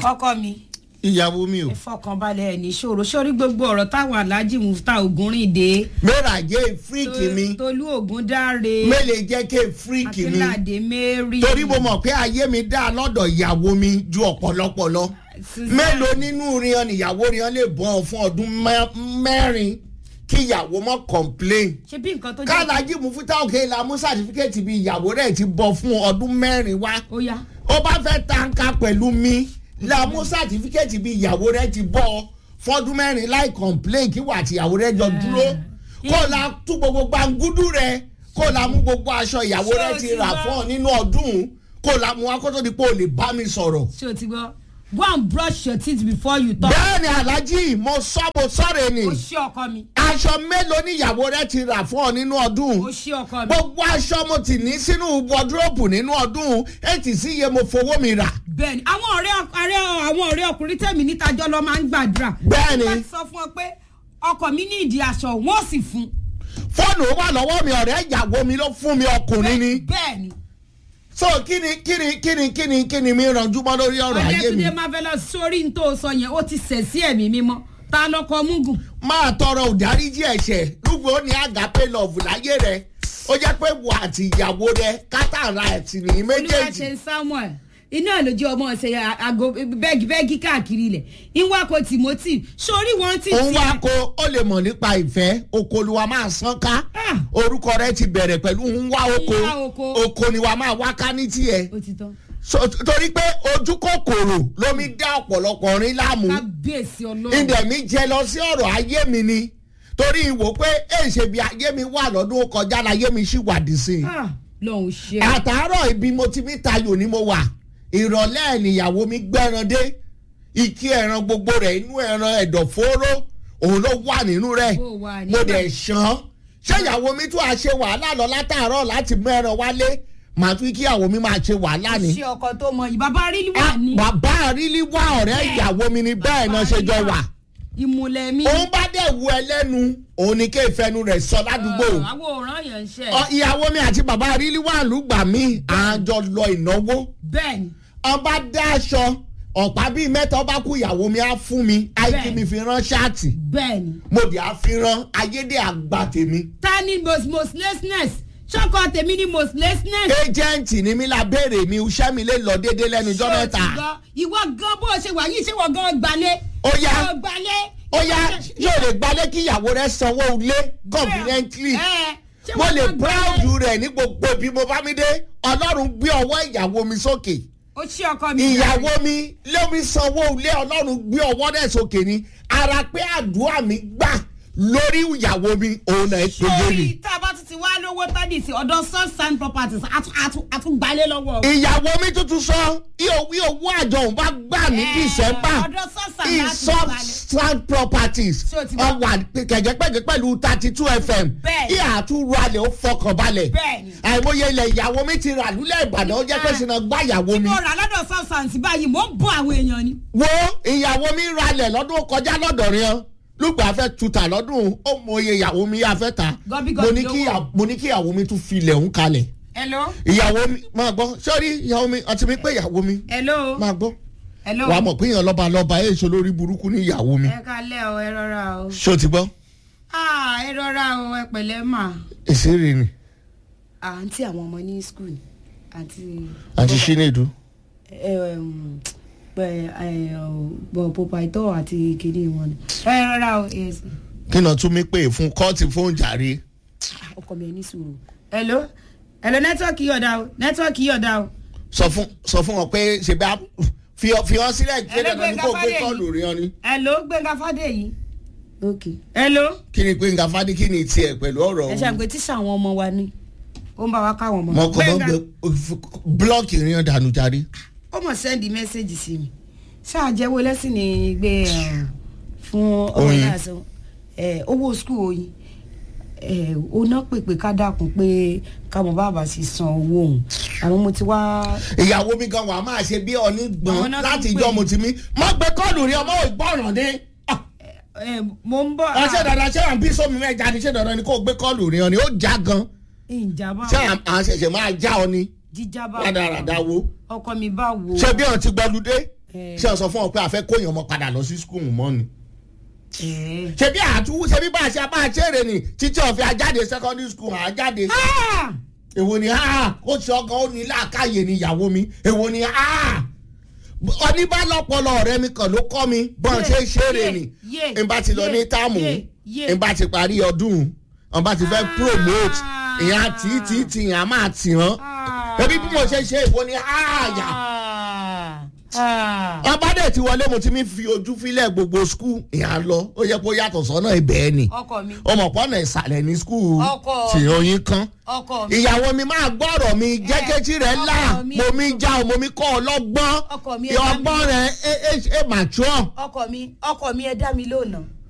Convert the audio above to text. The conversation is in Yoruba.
ọkọ mi ìyàwó mi o. ẹ fọkànbalẹ̀ ẹ̀ ní ṣòro sórí gbogbo ọ̀rọ̀ táwọn aláàjì mufta ògúnrìndé mẹ́ra jẹ́ fíríkì mi tolú ògúndáre mélèé jẹ́ ké fíríkì mi akínládé mary torí mo mọ̀ pé ayé mi dá lọ́dọ̀ ìyàwó mi ju ọ̀pọ̀lọpọ̀ lọ Susan. mélòó nínú rihan níyàwó rihan lè bọ́ ọ fún ọdún mẹ́- mẹ́rin kí ìyàwó mọ́ complain ṣe bí nǹkan tó jẹ́ kálájí mufuta òkè la mú sàtífíkẹ́tì bí ìyàwó rẹ̀ ti bọ́ fún ọdún mẹ́rin wá ó yá ó bá fẹ́ tanka pẹ̀lú mi la mú sàtífíkẹ́tì bí ìyàwó rẹ̀ ti bọ́ fọ́dún mẹ́rin láì complain kí wà tí ìyàwó rẹ̀ jọ dúró kó la tú gbogbo gbangudu rẹ̀ kó la mú gbogbo aṣọ ìyàwó Ṣé rẹ̀ o ti ti rà gbọ́? fún ọ nínú ọdún kó la mú akótó di pé o lè bá mi sọ̀rọ̀. ṣé o ti gbọ́ go and brush your teeth before you talk bẹ́ẹ̀ni alhaji mo sọ mo sọ̀rọ̀ ni ó ṣe ọkọ mi aṣọ mélòó ni ìyàwó rẹ̀ ti rà fún ọ nínú ọdún ó ṣe ọkọ mi gbogbo aṣọ mo ti ní sínú wọdúrópù nínú ọdún ètì sí iye mo fowó mi rà. bẹ́ẹ̀ni àwọn ọ̀rẹ́ ọ̀rẹ́ àwọn ọ̀rẹ́ ọkùnrin tẹ̀mí nítajọ́ lọ máa ń gbàdúrà Bẹ́ẹ̀ni. wọ́n ti sọ fún ọ pé ọkọ mi ní ìdí aṣọ wọ́n sì fún fóònù wà lọ́wọ́ mi ọ̀rẹ́ ìyàwó mi ló fún mi ọkùnrin ni. bẹ́ẹ̀ni so kíni kíni kíni kíni kíni mi rànjú mọ́ lórí ọ̀rọ̀ ayé mi. ọ̀dẹ́túndé máa fẹ́ lọ sórí ní tó sọ yẹn ó ti sẹ̀ sí ẹ̀mí mímọ́ ta lọkọ mugun máa tọrọ òdáríjì ẹ̀ṣẹ̀ lúgbò ní àgàpé lọ́ọ̀fù láyé rẹ̀ ó jẹ́ pé wà àti ìyàwó rẹ̀ kátàrà ẹ̀tì nìyí olúwa méjèèjì. ṣe samuel iná lójú ọmọ ọ̀sẹ̀ àgọ́ bẹ́ẹ̀gì bẹ́ẹ̀gì káàkiri ilẹ̀ ìwakọ̀ timothy sórí wọn ti òun tiẹ̀. wá ko ó lè mọ̀ nípa ìfẹ́ okòlùwà máa sán ká Ah. orúkọ rẹ̀ ti bẹ̀rẹ̀ pẹ̀lú ń wá oko Ń wá oko. oko ni wàá máa wá ká ní tiẹ̀. ó ti tán So, torí pé ojú kòkòrò lómi dá ọ̀pọ̀lọpọ̀ rin láàmú kábíyèsí ọlọ́run ìdẹ̀ mi jẹ lọ sí ọ̀rọ̀ ayé mi ni torí ìwò pé èsè bí ayé mi wà lọ́dún ó kọjá láyé mi sì wà dì sí i Ah, lọ́hùn ṣe àtàárọ̀ ibi mo ti mi tayò ni mo wà ìrọ̀lẹ́ ìnìyàwó mi gbẹ́ran dé ìkí ẹran gbogbo rẹ̀ inú ẹran ẹ̀dọ̀fóró òun ló wà nínú rẹ̀ Ó wà mo níbẹ̀. dẹ̀ ṣán ṣé ìyàwó mi tún á ṣe wàhálà lọ látàárọ̀ láti mú ẹran wálé màá tún kí ìyàwó mi máa ṣe wàhálà ni ṣe ọkọ tó mọ yìí bàbá rí wà Ah, ní bàbá àrílí wá ọ̀rẹ́ ìyàwó mi ni bẹ́ẹ̀ náà ṣe jọ wà ìmùlẹ̀ mi òun bá dẹ̀ wu ẹlẹ́nu òun ni kéèfẹ́nu rẹ̀ sọ ládùúgbò àwọn òòràn yẹn ń ṣe Ọ, ìyàwó mi àti bàbá àrílí wà lùgbà mi àjọ lọ ìnáwó bẹ́ẹ̀ ni ọba dá aṣọ ọ̀pá bíi mẹ́ta ọba kú ìyàwó mi á fún mi àìkí Bẹ́ẹ̀. mi fi rán ṣáàtì bẹ́ẹ̀ ni mo dì á fi rán ayédè àgbà tèmi ta ni most mostlessness ṣọkọ tèmi ni mostlessness. ẹjẹǹtì ni mi la béèrè mi iṣẹ́ mi lè lọ déédéé lẹ́nu ijọ́ Ṣé o mẹ́ta ti gbọ́? ìwọ gan bó o ṣe wà yìí ṣé wọ́n gan gbalẹ̀. Ó yá. Ó gbalẹ̀. ó yá yóò lè gbalẹ̀ kí ìyàwó rẹ̀ sanwó ilé conveniently Ẹ, ṣé mo wọ́n lè gan proud gbalẹ̀? rẹ̀ ní gbogbo ibi mo bá mi dé ọlọ́run gbé ọwọ́ ìyàwó mi sókè ó ṣí ọkọ mi. ìyàwó mi lómi sanwó ilé ọlọ́run gbé ọwọ́ rẹ̀ sókè ni ara pé àdúrà mi gbà lórí ìyàwó mi òun náà péye ni. sórí tá a bá tún ti wá lówó tádì sí ọ̀dọ̀ sunshine properties àtún- àtún- àtúgbalẹ̀ lọ́wọ́. ìyàwó mi tuntun sọ ìwé owó àjọ òun bá gbà ní Ẹ, december ọ̀dọ̀ sunshine láti ìsọ gbalẹ̀. strand properties Ṣé o ti gbọ́? ọwà kẹ̀jẹ̀pẹ̀jẹ̀ pẹ̀lú thirty two fm Bẹ́ẹ̀. kí àtúrò alẹ̀ ó fọkàn balẹ̀ Bẹ́ẹ̀ ni. àìmọye ilẹ̀ ìyàwó mi ti rà lulẹ̀ ìbàdàn ó jẹ́ pé sinna gbá ìyàwó mi mo rà lọ́dọ̀ sunshine báyìí mò ń bọ́ àwọn èèyàn ni. wo ìyàwó mi ralẹ̀ lọ́dún kọjá lọ́dọ̀ rẹ̀ lùgbà fẹ́ tuta lọ́dún ó mọye ìyàwó mi yà fẹ́ ta Gọbí mo gọbí ní lówó. kí ìyà- mo ní kí ìyàwó mi tún filẹ̀ ń kalẹ̀ hello. ìyàwó mi máa gbọ́ sọ́rí ìyàwó mi ọtí mi pé ìyàwó mi hello. máa gbọ́ hello. wàá mọ̀ pé èèyàn lọ́ba lọ́ba ẹ̀ ṣe lórí burúkú ní ìyàwó mi ẹ kalẹ́ o ẹ rọra o. ṣó ti gbọ́ ah ẹ rọra o ẹ pẹ̀lẹ́ mà. ìṣeré ni àǹtí àwọn ọmọ ní skul àti. àti ṣínédu pọpaitọ àti kìnìún wọn ni. ẹ rọra o yes. kí náà tún mi pè fún kọ́ọ̀tì fún jàre ọkọ mi ẹ ní sùúrù. hello hello nẹ́tíwọ́ọ̀kì yọ̀dá o nẹ́tíwọ́ọ̀kì yọ̀dá o. sọ fún sọ fún wọn pé ṣe bá fi ọ fi ọ sílẹ̀ kí dandan ní kó gbé Ẹlẹ́gbẹ̀ẹ́ kọ́ọ̀lù rí ọ ni hello gbẹ̀ngà fàdé yìí. ok hello. kí ni pé nǹkan fádé kí ni tiẹ̀ pẹ̀lú ọ̀rọ̀ ẹ òun ṣàgbé tíṣà àwọn ọmọ wa ni ó ń bá wa káwọn ọmọ. mọ kọ́ bọ́ gbé blọọkì rí ọ dànù jàre ó mọ̀ sẹ́ndì mẹ́sẹ̀gì sí mi ṣáà jẹ́wọ́ lẹ́sìn ní gbé ẹ̀, fún ọmọ Oyin. náà sọ ẹ̀, owó skul oyin ẹ̀, ó ná pèpè ká dákun pé káwọn bàbá sì san owó òun àwọn mo ti wá ìyàwó mi gan wà máa ṣe bí ọní Àwọn gbọ́n náà láti tún ìjọ pè. mo ti mí mọ gbé kọ́ọ̀lù rí ọmọ ìgbọràn dé ẹ̀, mo ń bọ̀ ọṣẹ dandan ṣé à ń bí sómi mẹ́ja ni ṣé dandan ni kò gbé kọ́ọ̀lù rí ọ ni ó já gan ìjàmbá ṣé à à ń ṣẹ̀ṣẹ̀ máa já ọ ni jíjábá rádaràda wo ọkọ mi bá wo ṣé bí ọ̀n ti gbọ́ludé Eh. ṣé o sọ fún ọ pé a fẹ́ kóyàn ọmọ padà lọ sí skul mọ́ ni Eh. ṣebí àtúwú ṣebí bá a ṣe bá a ṣeré ni títí ọ̀fẹ́ ajáde secondary school àjáde Ah! èwo ni ah ó ṣe ọgàn ó ní làákàyè ni ìyàwó mi èwo ni ah oníbàlọ́pọ̀lọ́ ọ̀rẹ́ mi kan ló kọ́ mi bọ́n Yé, ṣe ń ṣeré yé, ni yé, n bá ti lọ yé, ní táàmù yé, yé. n bá ti parí ọdún n bá ti fẹ́ promote ìyá tí tí tí ìyá máa tì hàn Ah. ẹbí bí mo ṣe ṣe èwo ni ah yà Ah. Ah. ọba dẹ̀ ti wọlé mo ti mi fi ojú fílẹ̀ gbogbo skul ìyá lọ ó yẹ kó yàtọ̀ sọ́nà ibẹ̀ ni ọkọ mi ọmọ pọ́nà ìsàlẹ̀ ní skul Ọkọ. tí oyin kan ọkọ mi ìyàwó mi máa gbọ́rọ̀ mi jẹ́ kétí rẹ̀ là ọkọ mi. mo mi já o mo mi kọ́ ọ lọ́gbọ́n Ọkọ mi, ẹ bá mi. ọgbọ́n rẹ̀ ẹ ẹ ẹ mature ọkọ mi ọkọ mi ẹ dá mi lónà